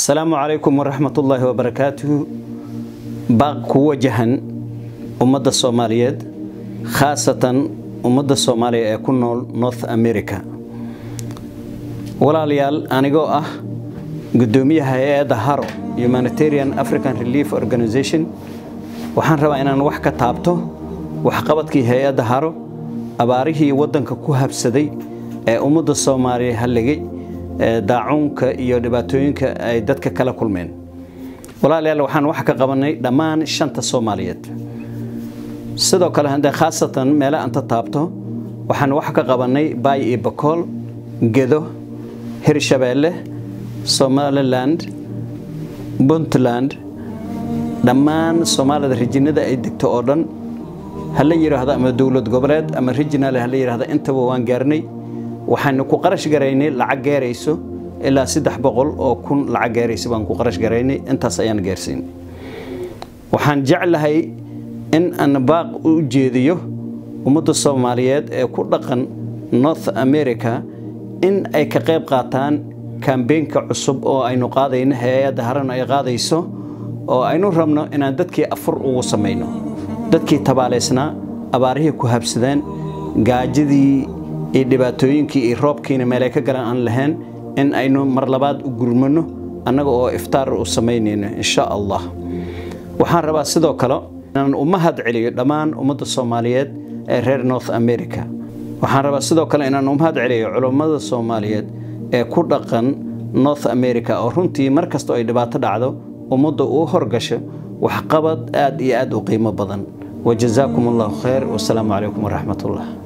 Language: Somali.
asalaamu calaykum waraxmatullaahi wabarakaatuhu baaq ku wajahan ummadda soomaaliyeed khaasatan ummadda soomaaliya ee ku nool north america walaalayaal anigoo ah guddoomiyaha hay-adda haro humanitarian african relief organization waxaan rabaa inaan wax ka taabto waxqabadkii hay-adda haro abaarihii waddanka ku habsaday ee ummadda soomaaliya halligay daacuunka iyo dhibaatooyinka ay dadka kala kulmeen walaalayaal waxaan wax ka qabanay dhammaan shanta soomaaliyeed sidoo kale haddee khaasatan meele anta taabto waxaan wax ka qabanay baay iyo bakool gedo hirshabeelle somaliland puntland dhammaan soomaalida rijinada ay degto oo dhan hala yidhaahdo ama dowlad goboleed ama rijinal hala yidhahdo intaba waan gaarnay waxaanu ku qarash garaynay lacag gaarayso ilaa saddex boqol oo kun lacag gaaraysa baan ku qarash garaynay intaas ayaan gaarsiin waxaan jeclahay in aan baaq u jeediyo ummadda soomaaliyeed ee ku dhaqan north america in ay ka qayb qaataan kambeynka cusub oo aynu qaadayno hay-adda haran ay qaadayso oo aynu rabno inaan dadkii afur ugu samayno dadkii tabaalaysnaa abaarihii ku habsadeen gaajadii iyo dhibaatooyinkii iyo roobkiina meelay ka galan aan lahayn in aynu mar labaad u gurmano annaga oo iftaar u samaynayno insha allah waxaan rabaa sidoo kale inaan u mahad celiyo dhammaan ummadda soomaaliyeed ee reer north america waxaan rabaa sidoo kale inaan u mahad celiyo culummada soomaaliyeed ee ku dhaqan north america oo runtii mar kastoo ay dhibaato dhacdo ummadda uu horgasho waxqabad aad iyo aad u qiimo badan wajazaakum allahu khayr wasalaamu calaykum waraxmat ullah